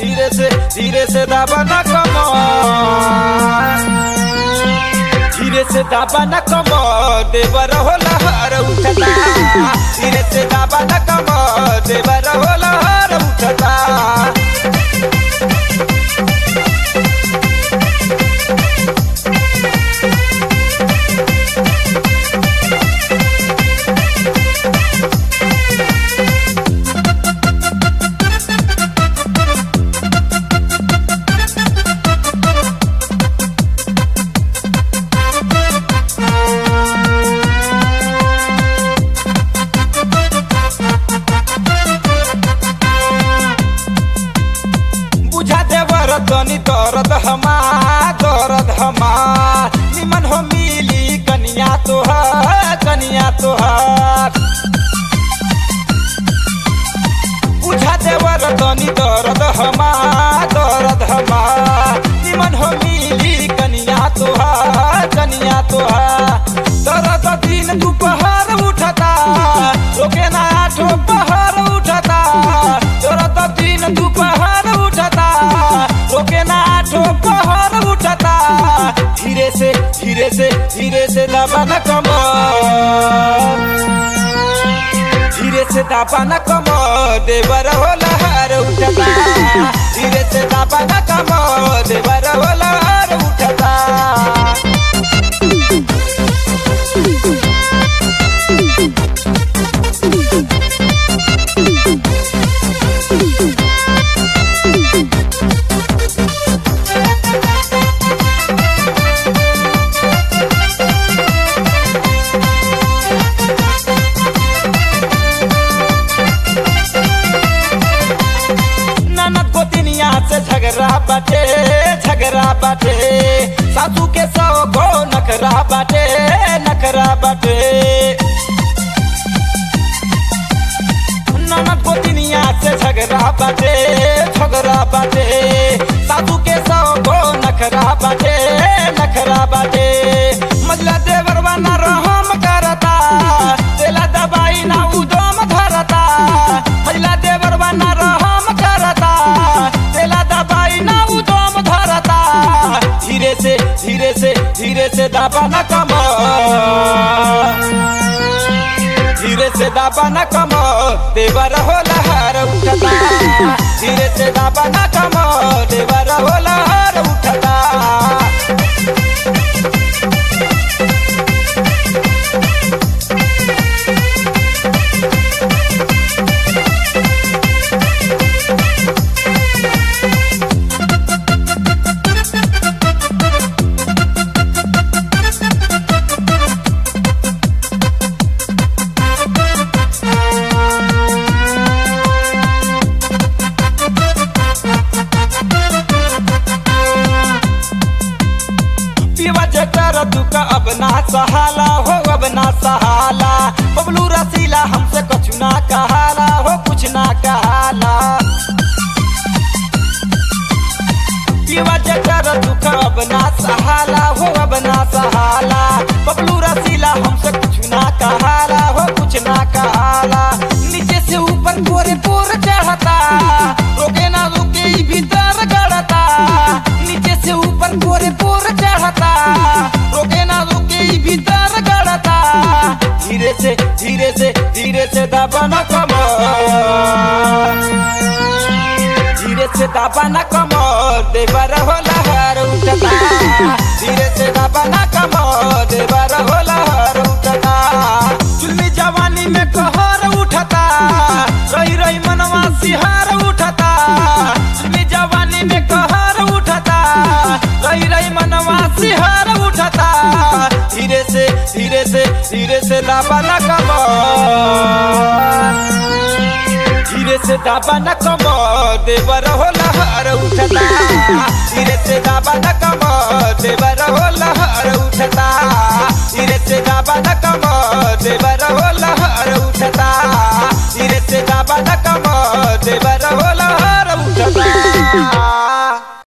धीरे से धीरे से दाबा न कमर धीरे से दाबा न कमर देवर हो लहर उठता धीरे से दाबा न कमर देवर हो लहर उठता बुझा देवर तनी दर्द हमार दर्द हमार निमन हो मिली कनिया तोहार कनिया तोहार बुझा देवर तनी दर्द हमार दर्द हमार निमन हो मिली कनिया तोहार कनिया तोहार दर्द दिन दोपहर उठता रोके ना आठो पहर उठता दर्द दिन दोपहर उठता रोके ना आठो पहर उठता धीरे से धीरे से धीरे से दबा न कमर धीरे से दाबा न कमो देवर हो लहर उठता धीरे से दाबा न कमो देवर हो लहर उठता ननद को दुनिया से झगड़ा बाटे झगड़ा बाटे सासू के सौ को नखरा बाटे नखरा बाटे ननद को दुनिया से झगड़ा बाटे झगड़ा बाटे सासू के सौ को नखरा बाटे नखरा बाटे मजला देवर बना रहम करता तेला दबाई ना उदम धरता मजला देवर बना रहम करता तेला दबाई ना उदम धरता धीरे से धीरे से धीरे से दाबा न कमर धीरे से दाबा न कमो देवर हो लहर उठता धीरे से दाबा न कमो देवर हो लहर उठता पीवा जकर दुख अब ना सहाला हो अब ना सहाला बबलू रसीला हमसे कुछ ना कहाला हो कुछ ना कहाला पीवा जकर दुख अब ना सहाला हो अब ना सहाला बबलू रसीला हमसे कुछ ना कहाला हो कुछ ना कहाला नीचे से ऊपर पोरे पोर चढ़ता रोके ना रोके ई भीतर गड़ता नीचे से ऊपर पोरे पोर चढ़ता रोके ना रोके ई भीतर गड़ता धीरे से धीरे से धीरे से दबा न कमर धीरे से दाबा न कमर देवर हो लहर उठता धीरे से दाबा न कमर देवर हो लहर उठता चुल्ली जवानी में कहर उठता रही रही मनवा सिहार उठता चुल्ली जवानी में कहर उठता रही रही मनवा सिहार उठता धीरे से धीरे से धीरे से दाबा न कमर धीरे से दाबा न कमो देवर हो लहर उठता धीरे से दाबा न कमो देवर हो लहर उठता धीरे से दाबा न कमो देवर